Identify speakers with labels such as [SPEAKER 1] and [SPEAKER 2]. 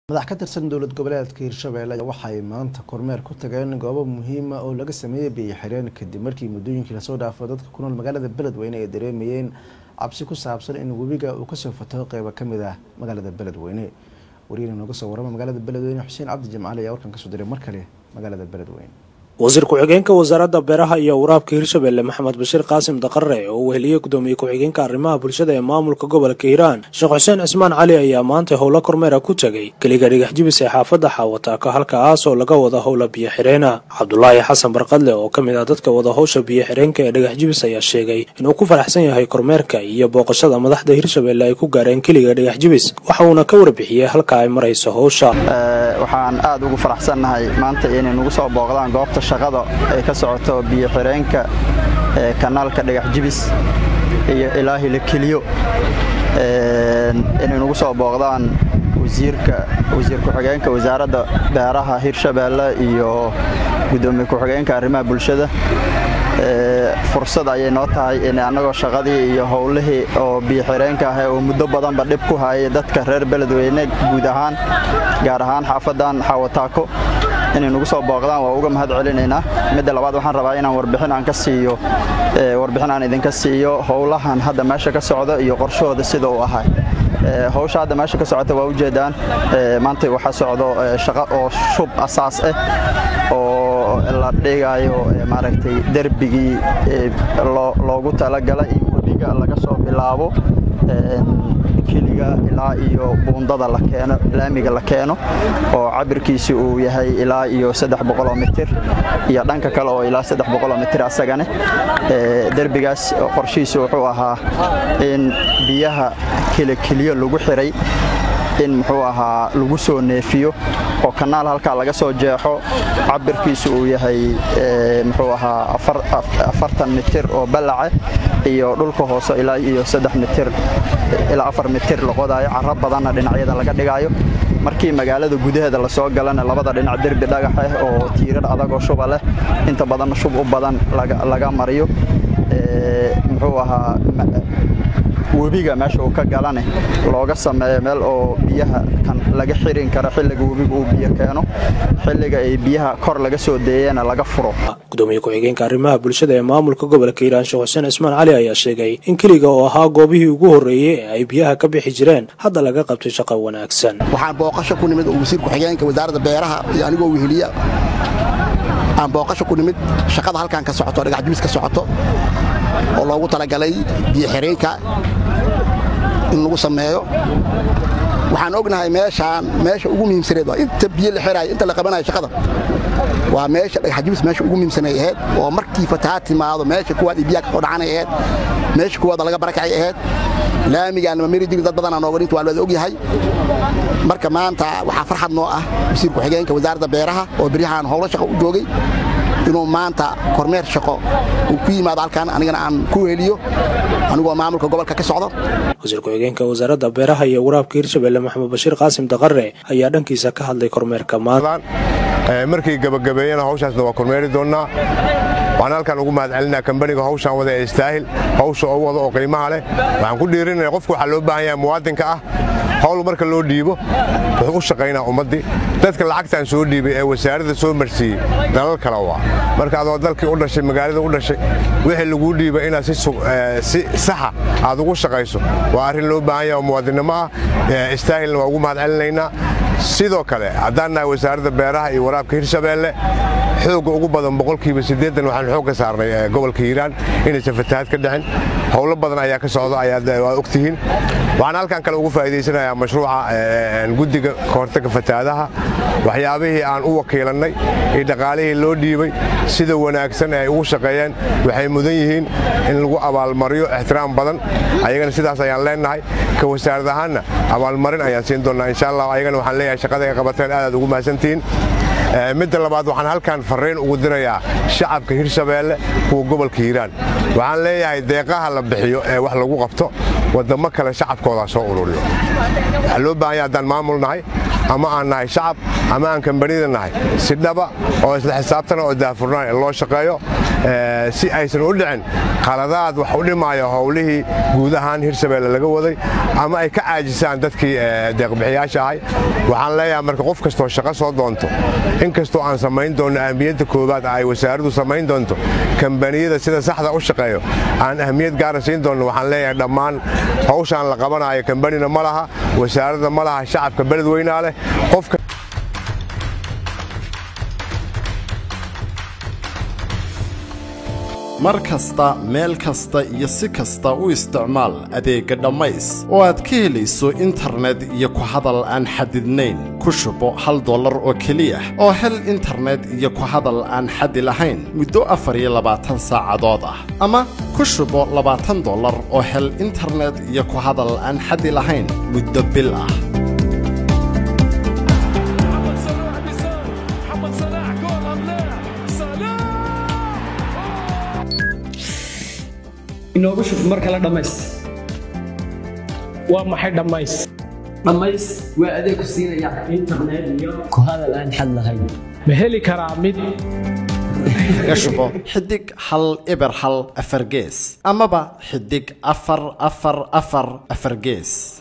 [SPEAKER 1] madax ka tirsan dowlad goboleedka hirshabelle waxay maanta kormeer ku tageen goobo muhiima oo laga sameeyey biyo xireen kadib markii muddooyinkii lasoo dhaafo dadka ku nool magaalada beledweyne ay dareemayeen cabsi ku saabsan in webiga uu kasoo fataho qeybo kamid ah magaalada beledweyne wariina nooga soo warama magaalada beledweyne xuseen cabdi jimcaali ayaa warkan kasoo diray mar kale magaalada beledweyne
[SPEAKER 2] wasiir ku-xigeenka wasaaradda beeraha iyo waraabka hirshabelle maxamed bashiir qaasim daqare oo uu heliyey gudoomiye ku-xigeenka arrimaha bulshada ee maamulka gobolka hiiraan sheekh xuseen cismaan cali ayaa maanta howlo kormeera ku tegay keliga dhigax jibis ee xaafadda xaawataaka halkaas oo laga wada howla biyo xireena cabdulaahi xasan barqadle oo ka mid ah dadka wada howsha biyo xireenka ee dhigax jibis ayaa sheegay inuu ku faraxsan yahay kormeerka iyo booqashada madaxda hirshabelle ay ku gaareen keliga dhigax jibis waxa uuna ka warbixiyey halka ay marayso howsha
[SPEAKER 3] waxaan aad ugu faraxsannahay maanta inay nagu soo booqdaan goobta shaqada ay ka socoto biyo xireenka ee kanaalka dhagax jibis iyo ilaahi la keliyo inay nagu soo booqdaan wasiirka wasiir ku-xigeenka wasaaradda beeraha hirshabeelle iyo gudoomiye ku-xigeenka arrimaha bulshada fursad ayay noo tahay in annagoo shaqadii iyo howlihii oo biyo xireenka ah oo muddo badanba dhib ku hayay dadka reer beledweyne guud ahaan gaar ahaan xaafadan xaawataako inay nagu soo booqdaan waa uga mahad celinaynaa midda labaad waxaan rabaa inaan warbixin aan ka siiyo warbixin aan idinka siiyo howlahan hadda meesha ka socda iyo qorshahooda sida uu ahay howsha hadda meesha ka socota waa ujeedaan maanta waxaa socdo shaqo oo shub asaas ah oo la dhigayo maaragtay derbigii loogu talagalay in webiga laga soo bilaabo keliga ilaa iyo buundada la keeno laamiga la keeno oo cabirkiisi uu yahay ilaa iyo saddex boqoloo mitir iyo dhanka kale oo ilaa saddex boqoloo mitir asagane derbigaas qorshihiisu wuxuu ahaa in biyaha kelekeliyo lagu xiray in muxuu ahaa lagu soo neefiyo oo kanaal halkaa laga soo jeexo cabirkiisu uu yahay muxuu ahaa afartan mitir oo ballace iyo dhulka hoose ilaa iyo saddex mitir ilaa afar mitir la qodaayo carro badanna dhinacyada laga dhigaayo markii magaalada gudaheeda lasoo galana labada dhinac derbi dhagax ah oo tiirar adagoo shuba leh inta badanna shub u badan laga mariyo muxuu ahaa webiga meesha uu ka galane looga sameeyo meel oo biyaha kan laga xirin karo xilliga webiga uu biyo keeno xilliga ay biyaha kor laga soo deeyana laga furo
[SPEAKER 2] gudoomiye ku-xigeenka arrimaha bulshada ee maamulka gobolka hiiraan sheekh xuseen cismaan cali ayaa sheegay in keliga oo ahaa goobihii ugu horreeyey ee ay biyaha ka bixi jireen hadda laga qabtay shaqo wanaagsan
[SPEAKER 4] waxaan booqasho ku nimid wasiir ku-xigeenka wasaaradda beeraha iyo anigoo weheliya aan booqasho ku nimid shaqada halkan ka socoto dhagax jibis ka socoto oo loogu talagalay biyo xireenka in lagu sameeyo waxaan ognahay meeshaan meesha ugu muhiimsaneed waa inta biyo la xiraayo inta la qabanayo shaqada waa meesha dhagaxjibis meesha ugu muhiimsanay ahayd oo markii fatahaad timaado meesha kuwaad iyo biyaha ka soo dhacanay ahayd meesha kuwaada laga barakacay ahayd laamigaan ma mari jirin dad badanaa nooga dhinta waa looda ogyahay marka maanta waxaa farxad noo ah wasiir ku-xigeenka wasaaradda beeraha oo beryahaan howlo shaqo u joogay inuu maanta kormeer shaqo uu ku yimaado halkan anigana aan ku heliyo anigoo maamulka gobolka ka socdo
[SPEAKER 2] wasiir ku-xigeenka wasaaradda beeraha iyo waraabka hirshabelle maxamed bashiir qaasim daqare ayaa dhankiisa ka hadlay kormeerka maanta
[SPEAKER 5] markii gabagabeeyana hawshaasna waa kormeeri doonnaa waxaan halkan ugu mahad celinaa kambaniga hawshaan wada ee istaahil hawsha oo wada oo qiimaha leh waxaan ku dhiirinaya qofku waxaa loo baahan yahay muwaadinka ah hawl marka loo dhiibo wuxuu u shaqaynaa ummaddii dadka lacagtaan soo dhiibay ee wasaaradda soo marsiiyey dalal kale waa marka adoo dalkii u dhashay magaalada u dhashay wixii laguu dhiibay inaad si saxa aad ugu shaqayso waa arrin loo baahan yahay oo muwaadinnimo ah istaahilna waa ugu mahad celinaynaa sidoo kale haddaan nahay wasaaradda beeraha iyo waraabka hirshabeelle xoogga ugu badan boqolkiiba siddeetan waxaan xoog ka saarnay gobolka hiiraan inaysan fatahaad ka dhicin howlo badan ayaa ka socda ayaad ogtihiin waxaan halkan kale ugu faa'iidaysanayaa mashruuca guddiga kahortagga fatahaadaha waxyaabihii aan u wakiilannay iyo dhaqaalihii loo dhiibay sida wanaagsan ee ay ugu shaqeeyeen waxay mudan yihiin in lagu abaalmariyo ixtiraam badan ayagana sidaas ayaan leennahay ka wasaarad ahaanna abaalmarin ayaan siin doonnaa insha allah ayagana waxaan leeyahay shaqada ay qabateen aadaad ugu mahadsantihiin midda labaad waxaan halkan farriin ugu dirayaa shacabka hirshabeelle kuwa gobolka hiiraan waxaan leeyahay deeqaha la bixiyo ee wax lagu qabto waddammo kale shacabkoodaa soo ururiyo waxaa loo baahanya haddaan maamul nahay ama aan nahay shacab ama aan kambanida nahay si dhaba oo isla xisaabtana oo daahfurnaan loo shaqeeyo si aysan u dhicin qaladaad wax u dhimaayo howlihii guud ahaan hirshabeelle laga waday ama ay ka caajisaan dadkii deeqbixiyaasha ahay waxaan leeyahay marka qof kastoo shaqo soo doonto in kastoo aan samayn doonno ahmiyadda koowaad ay wasaaraddu samayn doonto kambaniyada sida saxda u shaqeeyo aan ahmiyad gaara siin doonno waxaan leeyahay dhammaan hawshaan la qabanayo kambanina ma laha wasaaradda ma laha shacabka beledweynaa leh qofka
[SPEAKER 6] mar kasta meel kasta iyo si kasta u isticmaal adeegga dhammays oo aad ka helayso internet iyo ku hadal aan xadidnayn ku shubo hal dollar oo keliya oo hel internet iyo ku hadal aan xadi lahayn muddo afar iyo labaatan saacadood ah ama ku shubo labaatan dollar oo hel internet iyo ku hadal aan xadi lahayn muddo bil ah
[SPEAKER 7] inoogu shub mar kale dhammays
[SPEAKER 8] waa maxay dhammays
[SPEAKER 7] dhammays waa adeeg ku siinaya internet iyo ku hadal aan xad lahayn
[SPEAKER 8] ma heli karaa mid
[SPEAKER 6] kaga shubo xidig hal eber hal afar gees amaba xidig afar afar afar afar gees